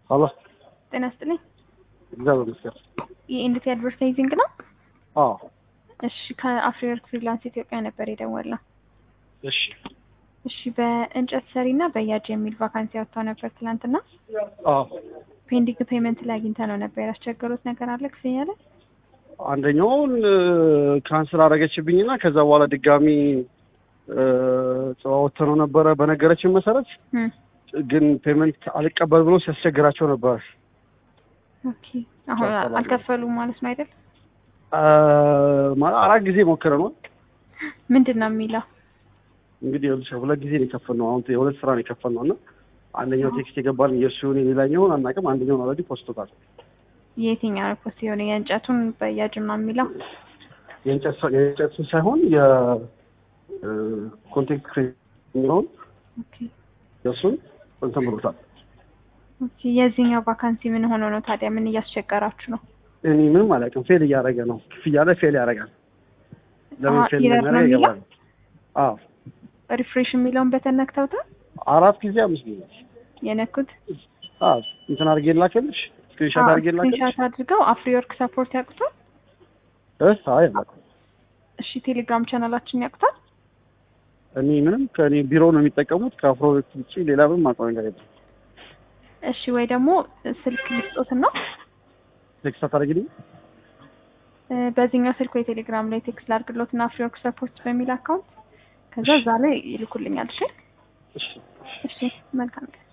ሀሎ ጤና ይስጥልኝ። እግዚአብሔር ይመስገን። የኢንዲቲ አድቨርታይዚንግ ነው? አዎ እሺ ከአፍሪወርክ ፍሪላንስ ኢትዮጵያ ነበር የደወልነው። እሺ እሺ በእንጨት ሰሪ እና በያጅ የሚል ቫካንሲ ያወጣው ነበር ትናንትና። አዎ ፔንዲንግ ፔመንት ላይ አግኝተ ነው ነበር ያስቸገሩት ነገር አለ ክፍያ ላይ? አንደኛውን ካንስል አደረገችብኝና ከዛ በኋላ ድጋሚ ወጥተነው ነበረ በነገረችን መሰረት እም፣ ግን ፔመንት አልቀበል ብሎ ሲያስቸግራቸው ነበር። ኦኬ አሁን ያስተላልፋል። አልከፈሉም ማለት ነው አይደል? ማለት አራት ጊዜ ሞክረ ነው ምንድን ነው የሚለው? እንግዲህ ይኸውልሽ ሁለት ጊዜ ነው የከፈልነው። አሁን የሁለት ስራ ነው የከፈልነው እና አንደኛው ቴክስት የገባልን የእሱን የሌላኛውን አናውቅም። አንደኛውን ኦልሬዲ ፖስቶታል። የትኛው ነው ፖስት የሆነ የእንጨቱን በያጅ ነው የሚለው? የእንጨት ሰ- የእንጨቱን ሳይሆን የኮንቴክት ክሬት የሚለውን ኦኬ የእሱን እንትን ብሎታል። ኦኬ የዚህኛው ቫካንሲ ምን ሆኖ ነው ታዲያ? ምን እያስቸገራችሁ ነው? እኔ ምንም አላውቅም። ፌል እያደረገ ነው። ክፍያ ላይ ፌል ያደርጋል። ለምን አዎ፣ ፌል ኢረር ነው እንደሚያደርግ የሚለው? ይገባል። አዎ ሪፍሬሽ የሚለውን በተን ነክተውታል አራት ጊዜ አምስት ጊዜ የነኩት? አዎ እንትን አድርጌ ላከልሽ፣ ስክሪንሻት አድርጌ ላከልሽ። ስክሪንሻት አድርገው አፍሪወርክ ሰፖርት ያውቁታል? እህ አይ አላውቅም። እሺ ቴሌግራም ቻናላችን ያውቁታል? እኔ ምንም ከእኔ ቢሮ ነው የሚጠቀሙት። ከአፍሮ ውጭ ሌላ ምንም አውቀው ነገር የለም። እሺ ወይ ደግሞ ስልክ ልስጦትና ቴክስት አታደርጊልኝ? እ፣ በዚህኛው ስልክ ወይ ቴሌግራም ላይ ቴክስት ላድርግሎትና አፍሪወርክ ሰፖርት በሚል አካውንት ከዛ እዛ ላይ ይልኩልኛል። እሺ እሺ እሺ መልካም